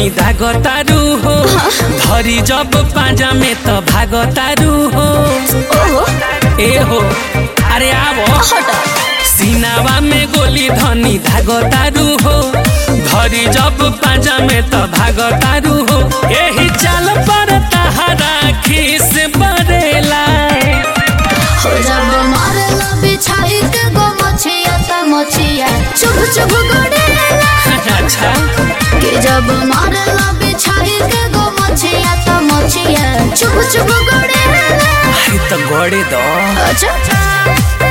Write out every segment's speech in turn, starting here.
धनी दागतारू हो धरी जब पाजा में त भागतारू हो ओहो ए हो अरे आवो हटा सीनावा में गोली धनी धागतारू हो धरी जब पाजा में त भागतारू हो एही चाल पर तहरा खीस बरेला हो जब मारला बिछाई के गो मछिया त मछिया चुभ चुभ गड़ेला अच्छा कि जब मारला बिछाई के गो मछिया त मछिया चुभ चुभ गड़ेला अरे त गड़े दो अच्छा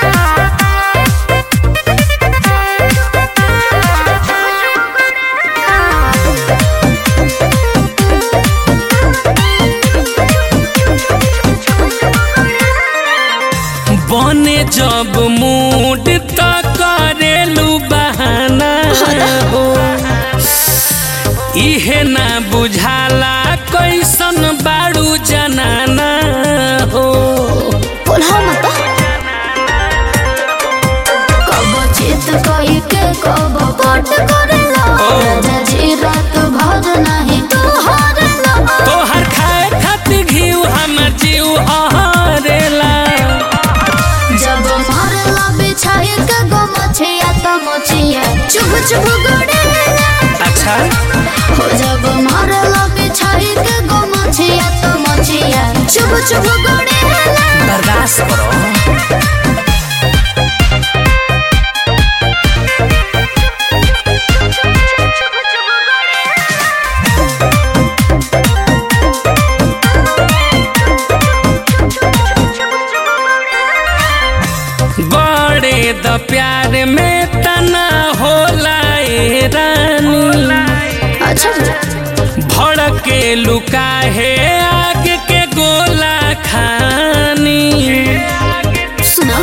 बने जब मूड त करेलू बहाना हो इहे ना बुझाला कैसन बाड़ू जनाना हो बोला मत कब चित कई के कब पट करेला राजा जी रात भर नहीं तू हारेला तोहर खाए खातिर घीव हमर जीव हरेला जब मारला बिछाई के गो मछिया त मछिया चुभ चुभ गड़ेला अच्छा हो जब मारला बिछाई के गो मछिया त मछिया चुभ चुभ गड़ेला बर्दाश्त करो बड़े द प्यार में तना होला ए रानी अच्छा भड़के लुका है आग के गोला खानी सुना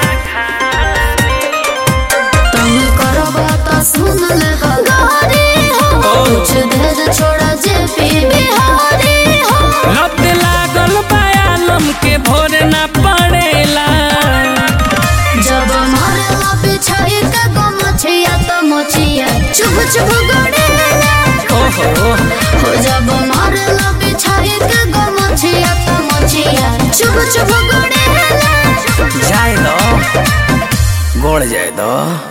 तुम करबा त सुन ले गारी हो कुछ देर छोड़ा जे पी बिहारी हो लत लागल बायालम के भोर ना पड़ेला जब मारला बिछाई के गो मछिया त मछिया चुभ चुभ गड़ेला ओहो हो जब मारला बिछाई के गो मछिया त मछिया चुभ चुभ गड़ेला जाए दो गोड़ जाए दो